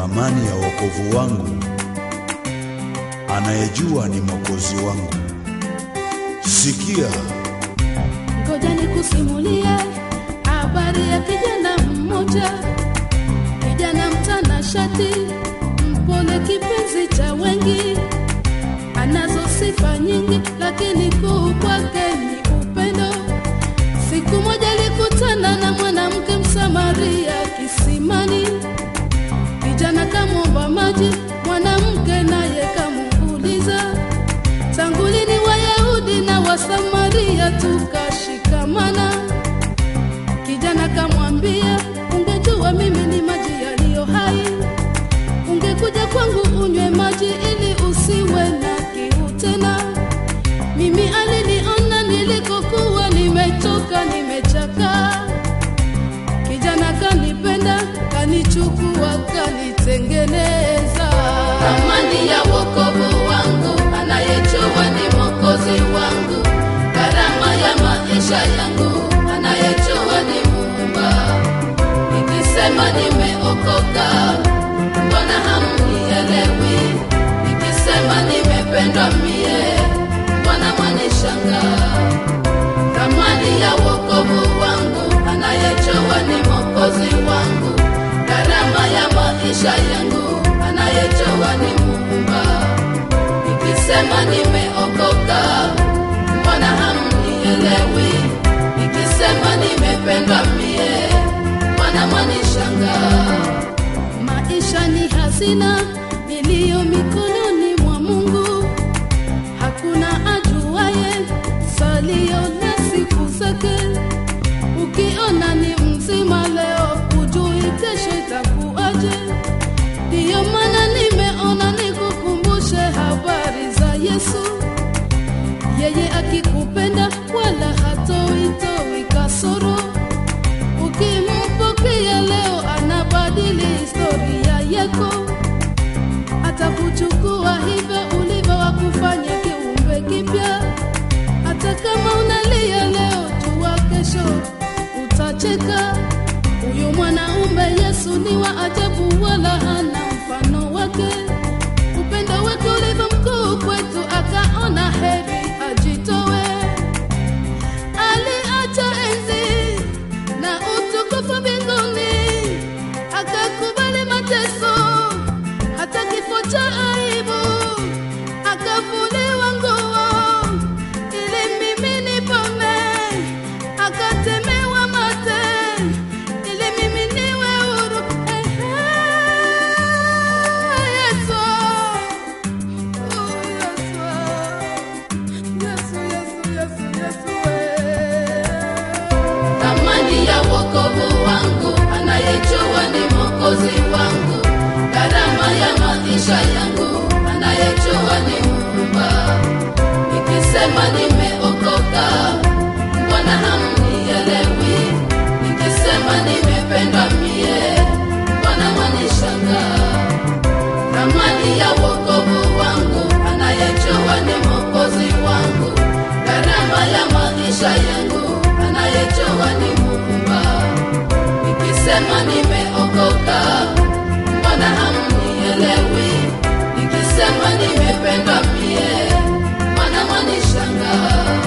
thamani ya wokovu wangu, anayejua ni mwokozi wangu. Sikia, Ngoja nikusimulie habari ya kijana mmoja, kijana mtanashati, mpole, kipenzi cha wengi, anazo sifa nyingi, lakini kuu kwake ni upendo. Siku moja alikutana na mwanamke Msamaria kisimani, kijana kamwomba maji, mwanamke naye kamuuliza tangu lini Wayahudi na Wasamaria tukashikamana? Kijana kamwambia, ungejua mimi ni maji yaliyo hai, ungekuja kwangu unywe maji ili usiwe na kiu tena. Mimi aliniona nilikokuwa nimechoka, nimechakaa. Kijana kanipenda, kanichukua, kanitengeneza. Thamani ya wokovu wangu, anayejua ni mwokozi wangu. Gharama ya maisha yangu, anayejua ni Muumba. Nikisema nimeokoka, mbona hamnielewi? Nikisema nimependwa mie, mbona mwanishangaa? thamani ya wokovu wangu, anayejua ni mwokozi wangu. Gharama ya maisha yangu, anayejua ni Muumba. Nikisema nimeokoka, mbona hamnielewi? Nikisema nimependwa mie, mbona mwanishangaa? Maisha ni hazina iliyo mikononi mwa Mungu hakuna ajuaye salio na siku zake. Ukiona ni mzima leo, hujui kesho itakuwaje. Ndiyo maana nimeona nikukumbushe habari za Yesu. Yeye akikupenda wala hatoitoi kasoro. Ukimpokea leo, anabadili historia yako atakuchukua hivyo ulivyo, wakufanya kiumbe kipya. Hata kama unalia leo, jua kesho utacheka. Huyu mwanaume Yesu ni wa ajabu, wala hana mfano wake. Upendo wake ulivyo mkuu kwetu, akaona heri ajitowe. Aliacha enzi na utukufu mbinguni, akakubali mateso hata kifo cha aibu, akavuliwa nguo ili mimi nipone, akatemewa mate ili mimi niwe huru. Ehe, Yesu, oh, Yesu, Yesu, Yesu, Yesu, Yesu, eh. Thamani ya wokovu wangu, anayejua ni mwokozi wangu. Gharama ya maisha yangu, anayejua ni Muumba. Nikisema nimeokoka, mbona hamnielewi? Nikisema nimependwa mie, mbona mwanishangaa? Thamani ya wokovu wangu, anayejua ni mwokozi wangu. Gharama ya maisha yangu, anayejua ni Muumba. Nikisema nimeokoka, mbona hamnielewi? Nikisema nimependwa mie, mbona mwanishangaa?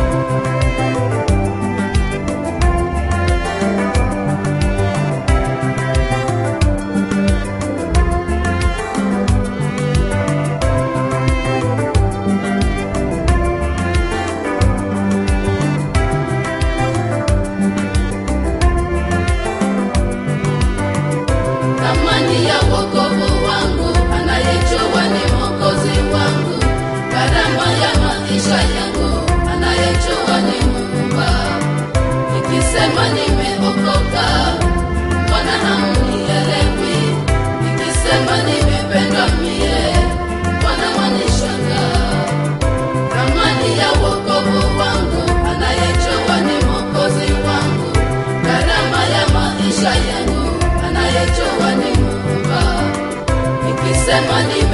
thamani ya wokovu wangu, anayejua ni mwokozi wangu. Gharama ya maisha yangu, anayejua ni Muumba. Nikisema nimeokoka, mbona hamnielewi? Nikisema nimependwa mie, mbona mwanishangaa? Thamani ya wokovu wangu, anayejua ni mwokozi wangu. Gharama ya maisha yangu, anayejua ni Muumba. Nikisema ni